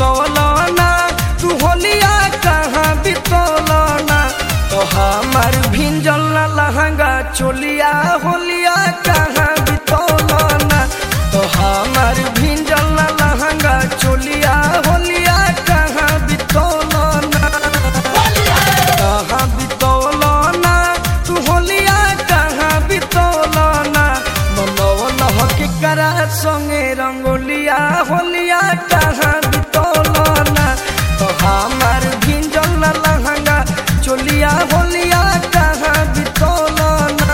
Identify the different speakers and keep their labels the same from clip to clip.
Speaker 1: बितौलना तू होलिया कहाँ बितौलना तो हमार भिंजल ना लहंगा चोलिया होलिया कहाँ बितौलना तो हमार भिंजल ना लहंगा चोलिया होलिया कहाँ बितौलना कहाँ बितौलना तू होलिया कहाँ बितौलना मनौल के करा संगे रंगोलिया होलिया कहाँ बितौलना तो हमार भिंजल ना लहंगा चोलिया होलिया कहाँ बितौलना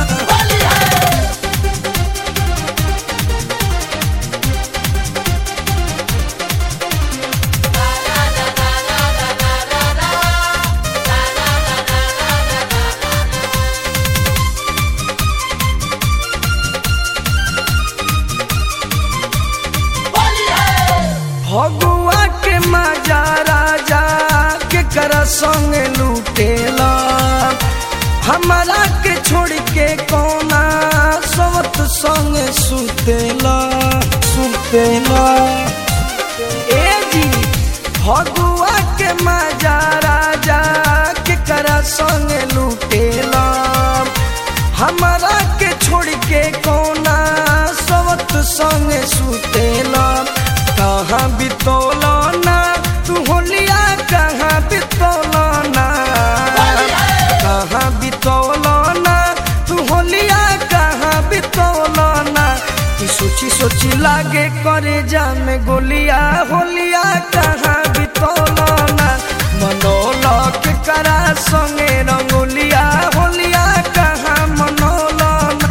Speaker 1: भगुआ के मजा राजा के कर संग लूटेला हमारा के छोड़ के कोना सवत संग सुतेला सुतेला ए जी भगुआ के मजा राजा के कर संग लूटेला हमारा के छोड़ के कोना सवत संग सुतेला कहाँ बितौलना तू होलिया कहाँ बितौलना कहाँ बितौलना तू होलिया कहाँ बितौलना तू सोची सोची लागे करे जा में गोलिया होलिया कहाँ बितौलना मनोल के करा संगे रंगोलिया होलिया कहाँ मनोलना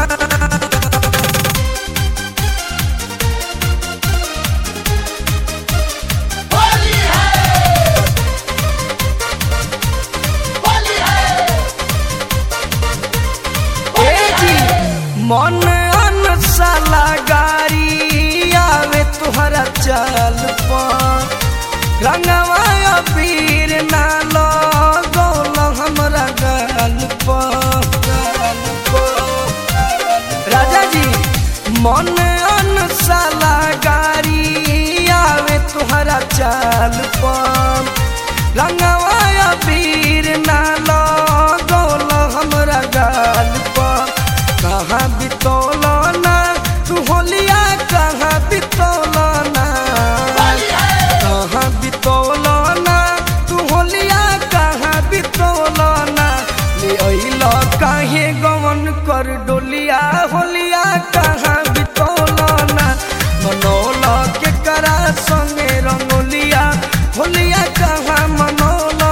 Speaker 1: ए जी मन अनसाला गारी आवे तुहरा चाल पर रंगवा अबीर ना लगौल हमरा गाल पर गाल पर। राजा जी मन अनसाला गारी आवे तुहरा चाल पर रंगवा अबीर ना लगौल हमरा गाल पर कहाँ बितौलना तू होलिया कहाँ बितौलना कहाँ बितौलना तू होलिया कहाँ बितौलना ले अइल काहे गवन कर डोलिया होलिया कहाँ बितौलना मनौल के करा संगे रंगोलिया होलिया कहाँ मनौलना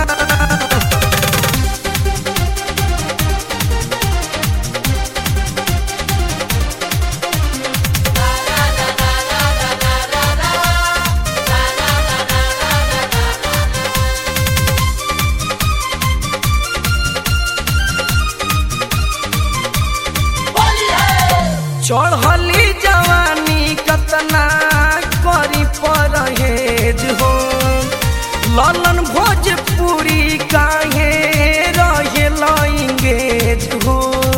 Speaker 1: चढ़ली जवानी कतना करी परहेज हो ललन भोजपुरी काहे रहे लंगेज हो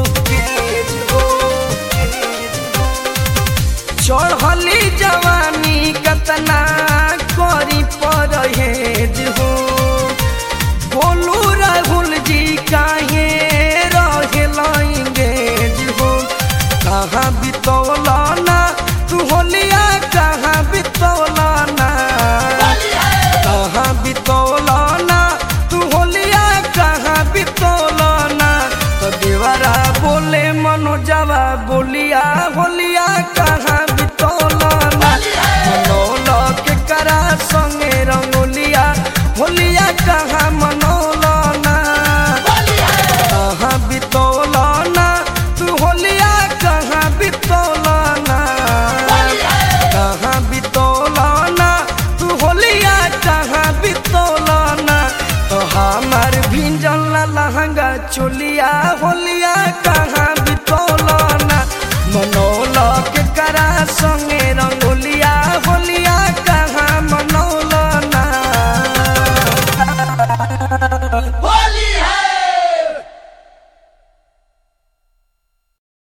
Speaker 1: चढ़ली जवानी कतना करी परहेज हो बोलू राहुल जी काहे रहे लंगेज हो कहाँ बितौलना तू होलिया कहाँ बितौलना कहाँ बितौलना तू होलिया कहाँ बितौलना तो देवरा बोले मनोजवा बोलिया होलिया कहाँ बितौलना मनौल के करा संगे रंगोलिया होलिया कहाँ मनौलना कहाँ बितौलना तू होलिया कहाँ बितौलना कहाँ बितौलना तू होलिया कहाँ बितौलना तो हमार भिंजल ना लहंगा चोलिया होलिया कहाँ बितौलना मनौल के करा संग